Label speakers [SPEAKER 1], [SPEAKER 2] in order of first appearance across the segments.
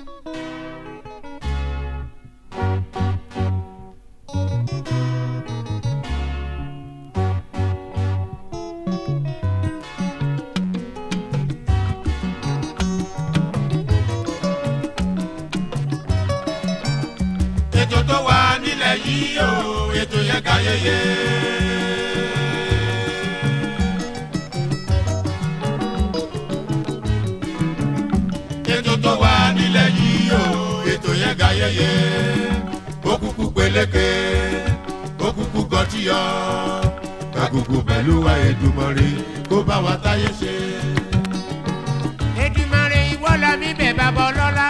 [SPEAKER 1] ètò tó wà nílẹ̀ yìí o ètò yẹn ga yeye. ètò tó wà nílẹ̀ yìí o ètò yẹn ga yeye. ó kúkú peléke ó kúkú gọtíyọ kakuku pẹ̀lú wa Èdùmàrè kó bá wa táyé ṣe.
[SPEAKER 2] Èdùmàrè ìwọ la mi bẹ̀ bàbá ọlọ́lá.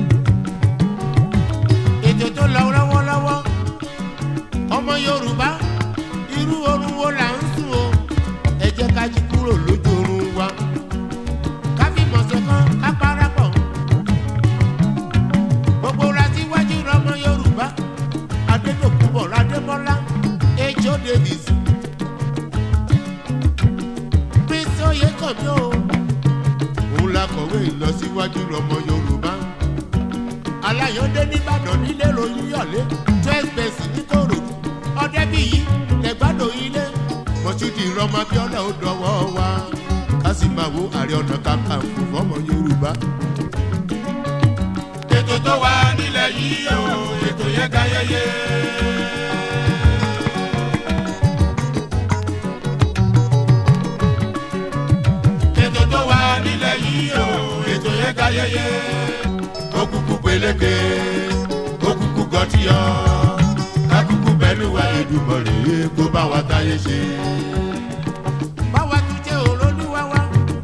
[SPEAKER 2] ètò tó lọ lọ́wọ́lọ́wọ́ ọmọ Yorùbá irú oorun wo là ń sùn o ẹ jẹ́ ká jí kúrò lójú oorun wa ká fi mọ̀sẹ̀ kan ká parapọ̀ gbogbo ra síwájú ọmọ Yorùbá Adédọ̀kúbọ̀ Adébọ́lá Ejò Davis Prince Oyèkànmí o òun la kọ̀wé ìlọsíwájú ọmọ Yorùbá aláyọ̀dé nìbàdàn nílé ròyìn yọ̀lé twelve bẹ́ẹ̀sì ní kòròdú ọ̀dẹ́bíyí lẹ́gbàdàn ilé mọ̀ṣúdì rọmọ abíọ́lá ó dọwọ́ wa ká sì máa wo Ààrẹ Ọ̀nà Kakanfò fọ́mọ Yorùbá.
[SPEAKER 1] ètò tó wà nílẹ̀ yìí o ètò yẹn ga yeye. ètò tó wà nílẹ̀ yìí o ètò yẹn ga yeye. ó kúkú peléke ó kúkú gọtíyọ ká kúkú bẹ́ẹ̀ lù wá Èdùmàrè kó bá wa táyé ṣe.
[SPEAKER 2] báwa tún jẹ́ olólùwà wa.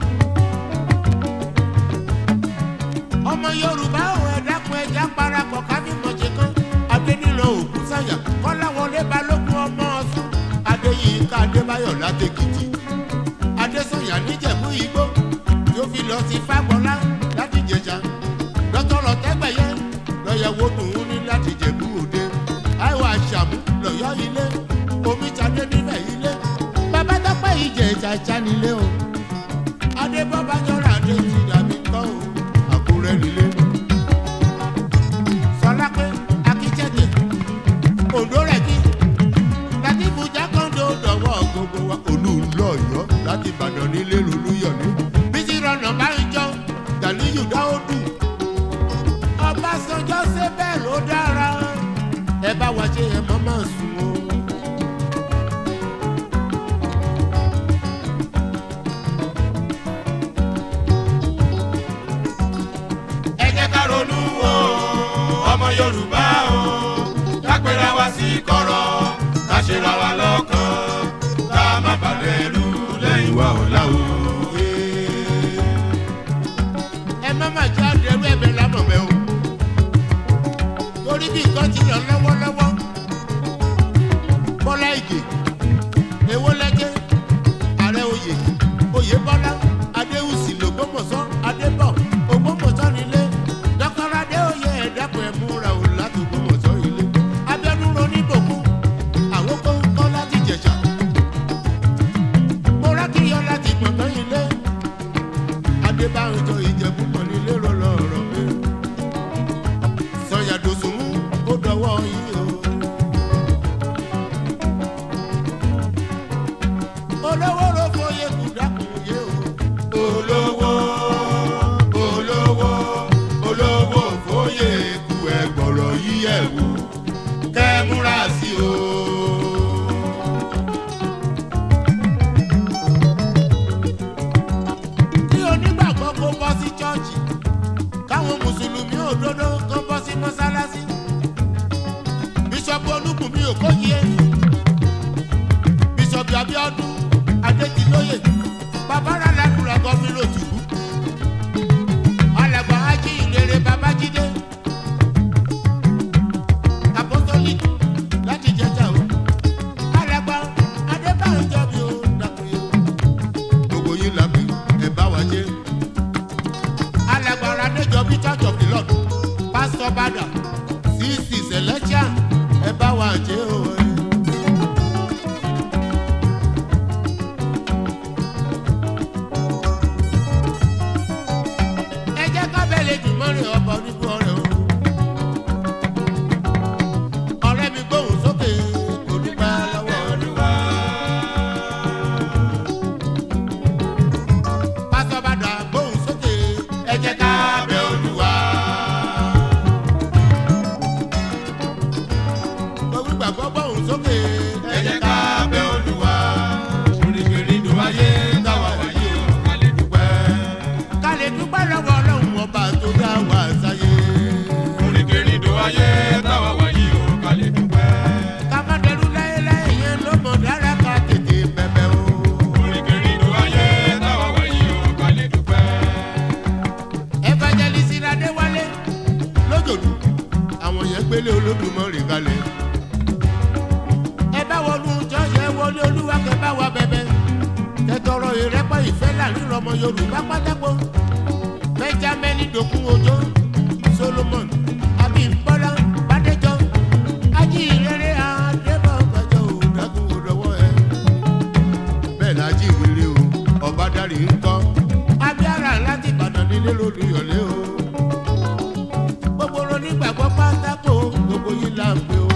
[SPEAKER 2] ọmọ yorùbá ò ẹ dákun ẹja parapọ̀ kábí mọ̀jẹ̀ kan adénílò òkú sáyà kọ́láwọlé balógun ọmọ ọ̀sùn adéyínká adébáyọ̀ látẹ̀kìtì adésọ̀yà níjẹ̀bú igbó tí ó fi lọ sí fagbọ́lá láti jẹjà dọ́tọ̀rọ̀ tẹ́gbẹ̀yẹ lọ́yẹ̀wò dùn ní láti jẹ̀bú òde àìwọ̀ àṣàmú lọ́yọ́ ilé omi tadé níbẹ̀ ilé bàbá tọ́pẹ́ ìjẹ̀ ìjàjà nílé o adébọ́bájọ́ra adé ti dàbí kọ́ o àkúrẹ́ nílé sọlá pé akíjẹ́dẹ̀ òǹdó rẹ̀ kí láti ibùjá kọ́ńdó dọ̀wọ́ gbogbo wa olùlọ́yọ̀ láti ìbàdàn nílé lolúyọ̀lé bísí rọnà bá ń jọ gàlíyù dáódù ọbásanjọ́ ṣe bẹ́ẹ̀ ló dára ẹ bá wa ṣe ẹ mọ́ máa sùn o.
[SPEAKER 1] ẹ jẹ́ ká ronú o ọmọ yorùbá o ká pera wa sí kọ̀rọ̀ ká ṣe ra wa lọ́kàn ká má bàlẹ̀ ẹrú lẹ́yìn wa ọ̀la o.
[SPEAKER 2] ẹ má má jẹ́ àdẹrú ẹ̀bẹ̀ lámọ̀ bẹ́ o. torí bí nǹkan ti lọ lọ́wọ́lọ́wọ́ bọ́lá ìgè èwo lẹ́jẹ́ ààrẹ oyè oyè bọ́lá adéhùsì lògbómọ̀ṣọ́ adébọ̀ ògbómọ̀ṣọ́ nílé dọ́kọ́rọ́ adéoyè ẹ̀dẹ́kun ẹ̀ múra o láti ògbómọ̀ṣọ́ ilé abẹ́nú roníbòkú àwọn kóńkọ́ láti jẹ̀ṣà mo rákìyọ láti gbọ̀ngàn ilé adébáyọjọ ìjẹ̀bú mọ̀ nílé rọlọ́rọ̀ mi sọ̀yàdòsùn ó dọwọ́ yìí o. olówó ló fọyẹ kù dákun yé o.
[SPEAKER 1] olówó olówó olówó fóyè ku ẹgbọ̀rọ̀ yíyẹ̀ wò kẹ́ ẹ múra sí o.
[SPEAKER 2] kí onígbàgbọ́ kó bọ́ sí chọ́ọ̀chì káwọn mùsùlùmí òdodo kó bọ́ sí mọ́sálásí. bíṣọ̀bù olúkùnmí òkóyè bíṣọ̀bù abíọ́dún adétìlóyè babára ládùúrà gọ́fìnà òtùbú alàgbà ájí ìrere babájídé apostolic láti jẹjà o alàgbà adébáyọjọ mi ò dàkúnyẹ o
[SPEAKER 1] gbogbo yín la pè ẹ bá wa jẹ́.
[SPEAKER 2] alágbára níjọbí church of the lord pastor bada cc celestial ẹ bá wa jẹ o. ẹ jẹ́ ká bẹ́ẹ̀ lè dùn mọ́rin ọba onígun ọ̀rẹ́. gbélé olódùmarè kalẹ̀. ẹ bá wọnú jọ́ọ̀ṣì ẹ wọlé olúwa kẹ bá wa bẹ̀bẹ̀ kẹtọrọ ìrẹ́pọ̀ ìfẹ́ láàrin ọmọ yorùbá pátákó benjamin dokun ojo solomon abimbola badejo ajínrere adébọ̀gbàjọ òdàgùn òdòwọ́ ẹ. bẹ́ẹ̀ la jíire o ọ̀bádàrí ń kọ́ abíára láti ìbàdàn nílé lólùyọ̀lé o. gbogbo onígbàgbọ́ pátákó gbogbo yìí là ń pè o.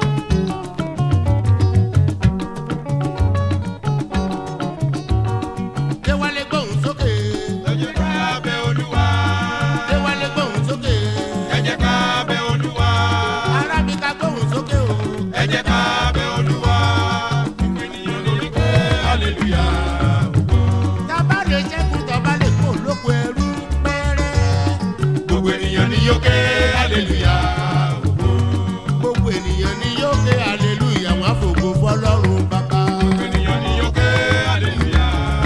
[SPEAKER 2] déwálé gbóhùn sókè
[SPEAKER 1] ẹ jẹ́ ká bẹ olúwa.
[SPEAKER 2] déwálé gbóhùn sókè
[SPEAKER 1] ẹ jẹ́ ká bẹ olúwa.
[SPEAKER 2] arábìká gbóhùn sókè o.
[SPEAKER 1] ẹ jẹ́ ká bẹ olúwa. gbogbo ènìyàn lórí pé hallelujah.
[SPEAKER 2] tábà lè ṣẹ́kù tọ́ba lè kó lóko ẹrú pẹ́rẹ́.
[SPEAKER 1] gbogbo ènìyàn ni yóò ké hallelujah.
[SPEAKER 2] gbogbo ènìyàn ni yóò ké hallelujah wọn àfògo fọlọ́run bàbá.
[SPEAKER 1] gbogbo ènìyàn ni yóò ké hallelujah.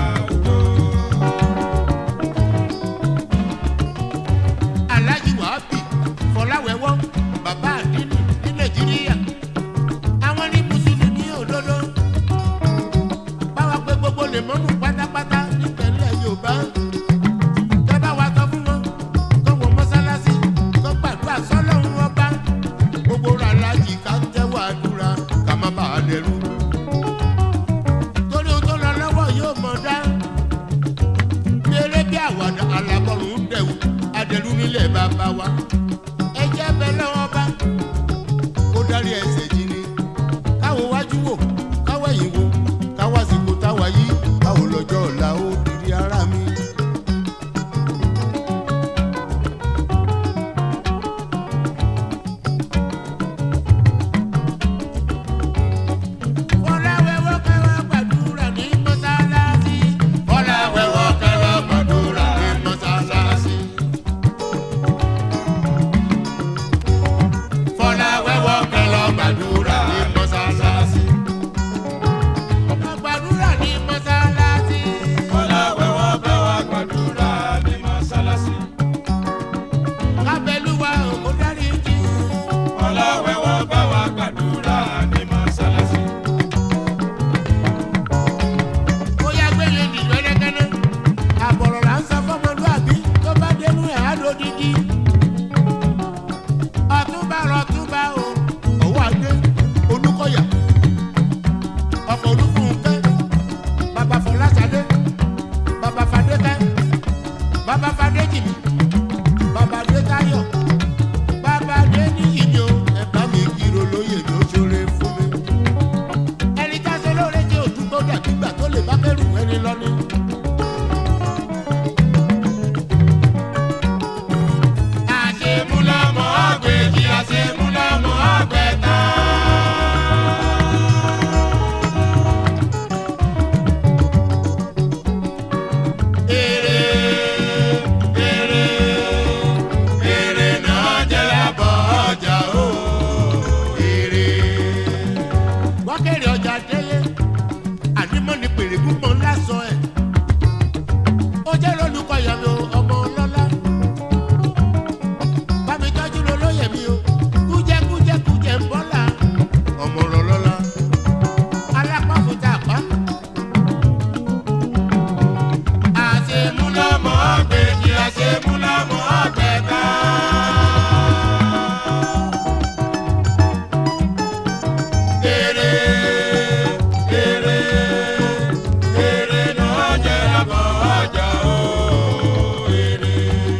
[SPEAKER 2] alájí wàhábì fọláwẹ́wọ́ bàbá àdínì ní nàìjíríà àwọn ní mùsùlùmí òdodo báwa pé gbogbo lè mọ́mú pátápátá nípínlẹ̀ yorùbá kẹ́ bá wa sọ fún wọn kọ́ wọ mọ́sálásí kọ́ gbàdúrà sọ́lọ́run ọba gbogbo rà alájí ká tẹ́wọ́ àdúrà ká má bàa dẹrú torí ohun tó lọ lọ́wọ́ yóò mọ̀ dá bí eré bí àwàdà alábọ̀rún ń dẹ̀wù adẹ̀lú nílẹ̀ bàbá wa. ẹ jẹ́ bẹ lọ́wọ́ bá kó dárí ẹsẹ̀ jí ni. káwo wájú wò káwọ̀ ẹ̀yìn wò káwọ̀ àsìkò táwa yí káwo lọ́jọ́ ọ̀la ó dìrí ara mi. Fọláwẹ́wọ́ kẹwàá gbàdúrà ní mọ́sálásí. Fọláwẹ́wọ́ kẹwàá gbàdúrà ní mọ́sálásí. Fọláwẹ́wọ́ kẹwàá gbàdúrà ní mọ́sálásí. Gbàdúrà ní mọ́sálásí.
[SPEAKER 1] Fọláwẹ́wọ́ bá wa gbàdúrà ní mọ́sálásí.
[SPEAKER 2] Kábẹ́lúwa òkú dárí jì.
[SPEAKER 1] Fọláwẹ́wọ́ bá wa gbàdúrà ní mọ́sálásí.
[SPEAKER 2] Ó yá gbélé nìjọ ẹlẹ́gẹ́nẹ́. Àbọ̀rọ̀ là ń sọ fọ́mọlúàbí tó bá dénú ẹ̀ á lódìdí. Ọ̀túnba rọ̀túnba o, òwò àdé, Olúkọ̀yà, ọkọ̀ Olúfúnkẹ́, bàbá Fọláṣadé, bàbá Fadékẹ́, bàbá Fadéjìmí, bàbá Adétáyọ̀, bàbá Adéníyì ni o, ẹ̀bá mi kiri olóyè ló ṣoore fún mi ẹni tá a ṣe lóore jẹ́ òdúgbò dàgbígbà tó lè bá kẹ́rù ẹni lọ́ní.
[SPEAKER 1] Àṣemúlámọ̀ àgbèjì àṣemúlámọ̀ àgbẹ̀ta. Èrè èrè èrè náà jẹ́ lábọ̀ ọjà o. Èrè.
[SPEAKER 2] wọ́n kéré ọjà délé ànímọ́ ni pèrègùn mọ́ lásán ẹ̀. ó jẹ́ lólùkọ́ ìyàwó ọmọ ọlọ́lá. bámi tọ́jú ló lóye mi o kújẹ́ kújẹ́ kújẹ́ ń bọ́là. ọmọ ọlọ́lá alápáfúta àpá.
[SPEAKER 1] Àṣemúlámọ̀ àgbèjì àṣemúlámọ̀ àgbẹ̀ta. Èrè èrè èrè náà jẹ́ lábọ̀ ọjà o. Èrè.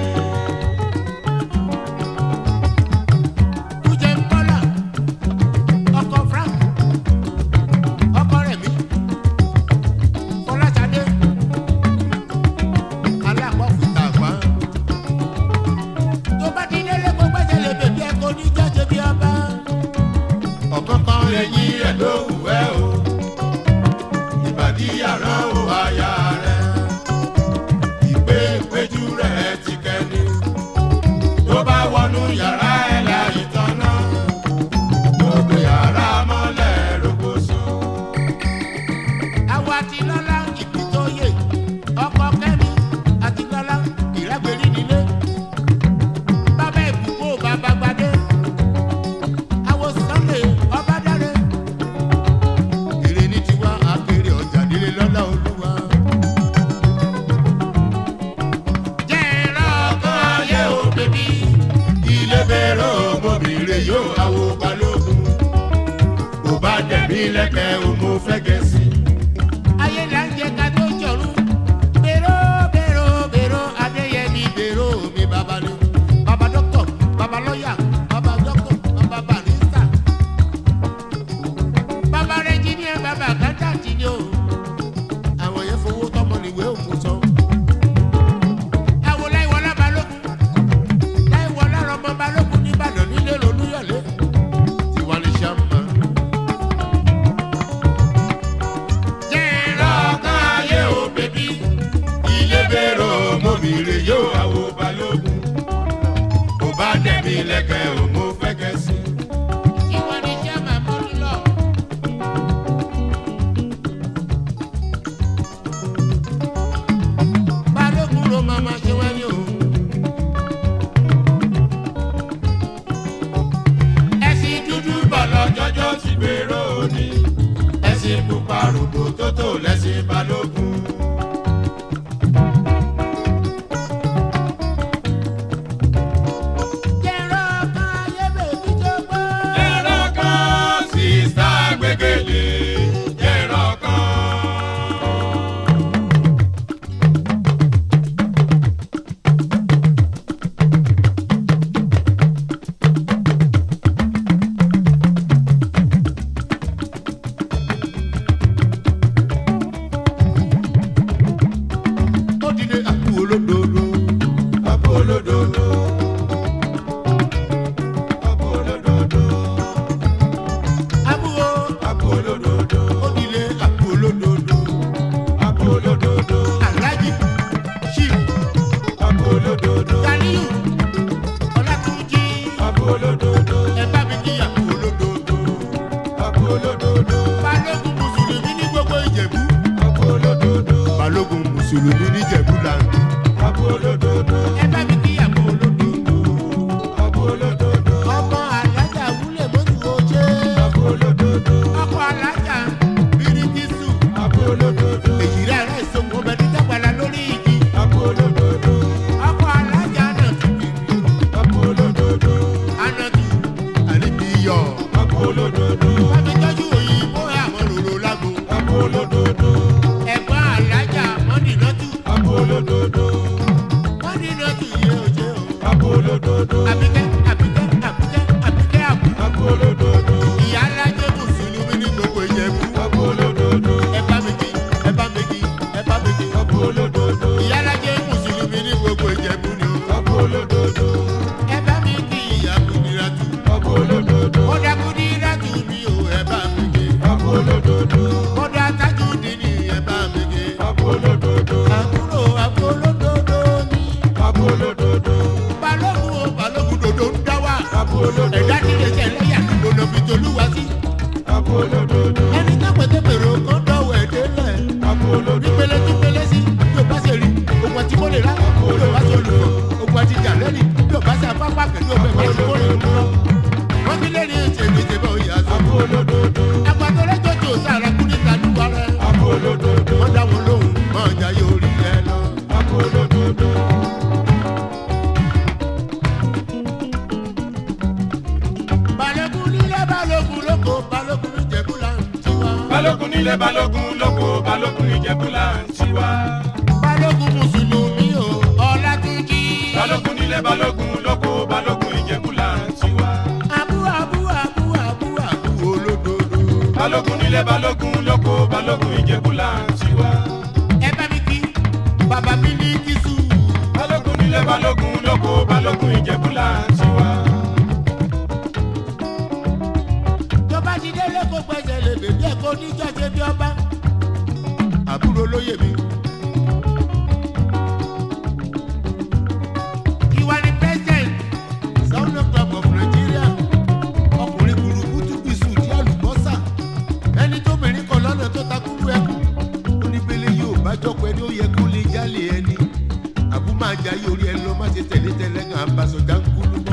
[SPEAKER 2] kújẹ́ ń bọ́là. ọkọ̀ frank ọkọ̀ rẹ̀ mí. fọláṣadé alápáfúta àpá. tó bá ti délé kó gbẹ́sẹ̀ lè bèbí ẹ̀ kó ní jáde bí ọba.
[SPEAKER 1] ọ̀kánkán ẹ̀yìn ẹ̀ ló wù ẹ́ o ìbàdí àrán ò aya rẹ̀ ìpè ìpéjú rẹ̀ ti kẹ́ni tó bá wọnú yàrá ẹ̀ láì tọ́nà gbogbo yàrá mọ́lẹ̀ rogoṣo.
[SPEAKER 2] àwa ti lọ́lá ìbí tó yè ọkọ̀ kẹ́mi àti lọ́lá ìrẹ́gbẹ̀rí nílé. bàbá ìbùkún ò bàbá gbadé
[SPEAKER 1] bẹ̀rẹ̀ ọmọbìnrin yóò àwo balógun kò bá dẹ̀mí lẹ́kẹ̀ẹ́ o mo fẹ́ gẹ̀ẹ́sì.
[SPEAKER 2] ayé là ń jẹ ká tó jọrún bèrò bèrò bèrò adéyẹmí bèrò mi bàbá ni bàbá dókítà bàbá lọ́yà bàbá dókítà bàbá barista bàbá rẹ́jíníà bàbá àkántàntì ni o àwọn yẹn fowó tọmọ níwèé òkú sọ. àwọn láìwọlá balógun láìwọlá rọmọ balógun nìbàdàn nílé lolúyọ̀lé tiwa ní sàmà. jẹ́rọ
[SPEAKER 1] lọ́kàn ayé o bèbí ilé bẹ̀rẹ̀ ọmọbìnrin yóò àwo balógun kò bá dẹ̀mí lẹ́kẹ̀ẹ́ o mo fẹ́ gẹ̀ẹ́sì.
[SPEAKER 2] tiwa ní sàmà mọ́ni lọ. balógun ló máa ma ṣe wáyé o. ẹ̀sìn dúdú
[SPEAKER 1] bọ̀lọ̀ jọjọ́ ti gbèrò òní ẹ̀sìn pupa rògbò tó tó lẹ́sìn balógun.
[SPEAKER 2] jẹ́rọ kan ayé bèbí jọgbọ́.
[SPEAKER 1] ẹ̀rọ kan sísá gbẹ́gẹ́lé ẹ̀rọ kan.
[SPEAKER 2] ó dìde àpò olódodo.
[SPEAKER 1] Ọ̀pọ̀ olódodo. Ọ̀pọ̀ olódodo.
[SPEAKER 2] àbúrò
[SPEAKER 1] Ọ̀pọ̀ olódodo.
[SPEAKER 2] ó dìde àpò olódodo.
[SPEAKER 1] Ọ̀pọ̀ olódodo.
[SPEAKER 2] aláàjì chief
[SPEAKER 1] Ọ̀pọ̀ olódodo.
[SPEAKER 2] ganiyu ọlátúnjì
[SPEAKER 1] Ọ̀pọ̀ olódodo.
[SPEAKER 2] ẹ bá mi kí àpò olódodo.
[SPEAKER 1] Ọ̀pọ̀ olódodo.
[SPEAKER 2] balógun mùsùlùmí ní gbogbo ìjẹ̀bú.
[SPEAKER 1] Ọ̀pọ̀ olódodo.
[SPEAKER 2] balógun mùsùlùmí ní ìjẹ̀bú làǹdí.
[SPEAKER 1] Ọ̀pọ̀ olódodo.
[SPEAKER 2] ẹ bá mi kí àpò olódodo.
[SPEAKER 1] Ọ̀pọ̀ olódodo.
[SPEAKER 2] ọmọ alájà wúlẹ̀ mọ́tò oṣé.
[SPEAKER 1] Ọ̀pọ̀ olódodo.
[SPEAKER 2] ọkọ alájà bíríkìsù.
[SPEAKER 1] Ọ̀pọ̀ olódodo.
[SPEAKER 2] èyí rẹ̀ rẹ̀ sọ̀kò bẹ̀rẹ̀ dàgbàlá lórí igi.
[SPEAKER 1] Ọ̀pọ̀ olódodo.
[SPEAKER 2] ọkọ alájà náà ti bìbì.
[SPEAKER 1] Ọ̀pọ̀ olódodo.
[SPEAKER 2] anadu àríbíyọ̀.
[SPEAKER 1] Ọ̀pọ̀ olódodo.
[SPEAKER 2] wọ́n fi tọ́jú òyìnbó àwọn rorò lágbo.
[SPEAKER 1] Ọ̀pọ̀ olódodo.
[SPEAKER 2] ẹ̀gbọ́n alájà mọ́nìnàtù.
[SPEAKER 1] Ọ̀pọ̀ olódodo.
[SPEAKER 2] mọ́nìnàtù yẹ òjé o.
[SPEAKER 1] Ọ̀pọ̀ olódodo.
[SPEAKER 2] àbíkẹ́ àbíkẹ́ àbíkẹ́ àbíkẹ́ àbú.
[SPEAKER 1] Ọ̀pọ̀ olódodo.
[SPEAKER 2] ìyá alájẹ mùsùlùmí ní gbogbo ìjẹ̀bú.
[SPEAKER 1] Ọ̀pọ̀ olódodo.
[SPEAKER 2] ẹ bá mi kí ẹ bá mi kí ẹ bá mi kí.
[SPEAKER 1] Ọ̀pọ̀ olódodo.
[SPEAKER 2] ìyá alájẹ mùsùlùmí ní gbogbo ìjẹ̀bú ni o.
[SPEAKER 1] Ọ̀pọ̀ olódodo.
[SPEAKER 2] ẹ bá mi kí ìyá kùdìrátù.
[SPEAKER 1] Ọ̀pọ̀ olódodo.
[SPEAKER 2] kódà kùdìrátù mi ò ẹ bá mi kí.
[SPEAKER 1] Ọ̀pọ̀ olódodo.
[SPEAKER 2] kódà tájúdínì ẹ bá mi kí.
[SPEAKER 1] Ọ̀pọ̀ olódodo.
[SPEAKER 2] àbúrò àbúrò lódodo ni.
[SPEAKER 1] Ọ̀pọ̀ olódodo.
[SPEAKER 2] balógun o balógun dodo ń dá wà.
[SPEAKER 1] Ọ̀pọ̀ olódodo.
[SPEAKER 2] ẹ̀dá tí lè ṣe lẹ́yà gbọdọ̀ fi tolúwa sí.
[SPEAKER 1] Ọ̀pọ̀ olódodo.
[SPEAKER 2] ẹni tó pété pèrò kan dọ̀wọ̀ ẹ̀ délẹ̀.
[SPEAKER 1] Ọ̀pọ̀ olódodo.
[SPEAKER 2] nípele tí pele sí bí o bá ṣe rí ogun àti mọ́lẹ̀ rà bí o bá ṣe olùkọ́ ogun àti jàlẹ́rì bí o bá ṣe apápá pẹ̀lú ọgbẹ́ bá ṣe mọ́lẹ̀ ń lọ. wọ́n fi lé ní ètò èdè ìjẹ̀bẹ̀ òye àṣọ.
[SPEAKER 1] Ọ̀pọ̀ olódodo.
[SPEAKER 2] agbátọ̀rẹ́ tó tó sára kú ní ìtàdúwà rẹ̀.
[SPEAKER 1] Ọ̀pọ̀ olódodo.
[SPEAKER 2] wọ́n dá wọn lóhùn máa ń jayé orí ẹ lọ.
[SPEAKER 1] Ọ̀pọ̀ olódodo.
[SPEAKER 2] balógun nílé balógun lóko balógun níjẹ̀bú là ń tiwa.
[SPEAKER 1] Balógun nílé balógun lóko balógun ìjẹ̀bú là ń tiwa.
[SPEAKER 2] balógun mùsùlùmí o ọlátúnjì.
[SPEAKER 1] Balógun nílé balógun lóko balógun ìjẹ̀bú là ń tiwa.
[SPEAKER 2] abú abú abú abú abú olódodo.
[SPEAKER 1] Balógun nílé balógun lóko balógun ìjẹ̀bú là ń tiwa.
[SPEAKER 2] ẹ bá mi kí bàbá mi ní kìsù.
[SPEAKER 1] Balógun nílé balógun lóko balógun ìjẹ̀bú là ń tiwa.
[SPEAKER 2] tó bá ti délé kó gbẹ́sẹ̀ lè bèbí ẹ̀ kó níjọ́ ṣe bí ọba. àbúrò lóye mi. ìwà ni president Sauna Club of Nigeria ọkùnrin burúkutu bísú tí àlùbọ́sà ẹni tó mìíràn kan lọ́nà tó takúrú ẹkú oníbele yóò bá jọpọ̀ ẹni ó yẹ kó lè jálè ẹni àbú máa jayé orí ẹ lọ má ṣe tẹ̀lé tẹ̀lé kan àbàṣọ jáńkúlú mọ́.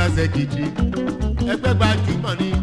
[SPEAKER 2] sẹ́kìtì ẹgbẹ́ gbajúmọ̀ ni.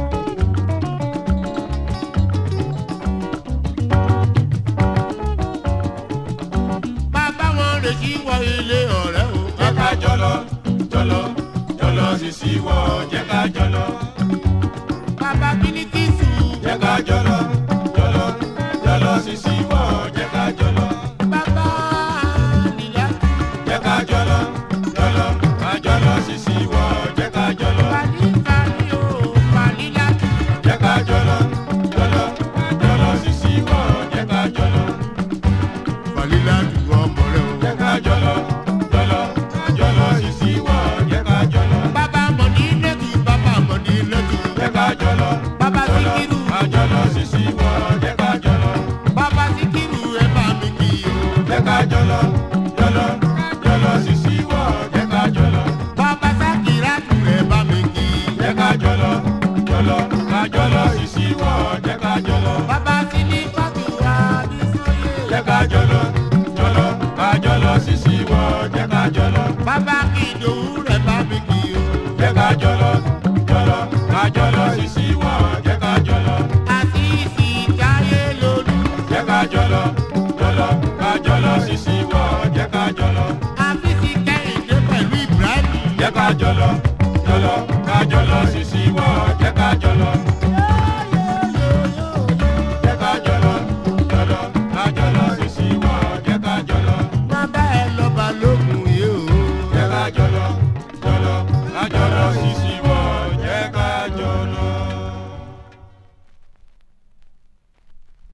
[SPEAKER 2] bàbá wọn lè ṣí wọ ilé ọ̀rẹ́ o.
[SPEAKER 1] jẹ́ ká jọlọ jọlọ jọlọ sisi wọ jẹ́ ká jọlọ
[SPEAKER 2] bàbá bíníkìsù.
[SPEAKER 1] jẹ́ ká jọlọ jọlọ jọlọ sisi wọ jẹ́ ká jọlọ
[SPEAKER 2] bàbá nìyá.
[SPEAKER 1] jẹ́ ká jọlọ jọlọ ká jọlọ sisi wọ jẹ́ ká jọlọ
[SPEAKER 2] pàlí pàlí o pàlí láti.
[SPEAKER 1] jẹ́ ká jọlọ jọlọ jọlọ sisi wọ jẹ́ ká jọlọ
[SPEAKER 2] pàlí láti wọ ọmọ rẹ o.
[SPEAKER 1] jẹ́ ká jọlọ jọlọ jọlọ sisi wọ jẹ́ ká jọlọ
[SPEAKER 2] bàbá mọ̀ ní lẹ́tù bàbá mọ̀ ní lẹ́tù.
[SPEAKER 1] jẹ́ ká jọlọ
[SPEAKER 2] bàbá
[SPEAKER 1] jọlọ
[SPEAKER 2] síkírù.
[SPEAKER 1] ká jọlọ sisi wọ jẹ́ ká jọlọ.
[SPEAKER 2] bàbá síkírù ẹ bá mi kì í o.
[SPEAKER 1] jẹ́ ká jọlọ jọlọ jọlọ sisi wọ jẹ́ ká jọlọ
[SPEAKER 2] bàbá sákìrá tù ẹ bá mi kì í.
[SPEAKER 1] jẹ́ ká jọlọ jọlọ ká jọlọ sisi wọ jẹ́ ká jọlọ
[SPEAKER 2] bàbá sílí kọ́tù àbísọ́yè.
[SPEAKER 1] jẹ́ ká jọlọ jọlọ ká jọlọ sisi wọ jẹ́ ká jọlọ
[SPEAKER 2] bàbá kìdòwú ẹ bá mi kì í o.
[SPEAKER 1] jẹ́ ká jọlọ jọlọ ká jọlọ sisi wọ jẹ́ ká jọlọ
[SPEAKER 2] àti ìsìnkáyé lólu.
[SPEAKER 1] jẹ́ ká jọlọ jọlọ ká jọlọ sisi wọ jẹ́ ká jọlọ
[SPEAKER 2] àfíìsì kẹ́hìndé pẹ̀lú ibrahim.
[SPEAKER 1] jẹ́ ká jọlọ jọlọ ká jọlọ sisi wọ jẹ́ ká jọlọ.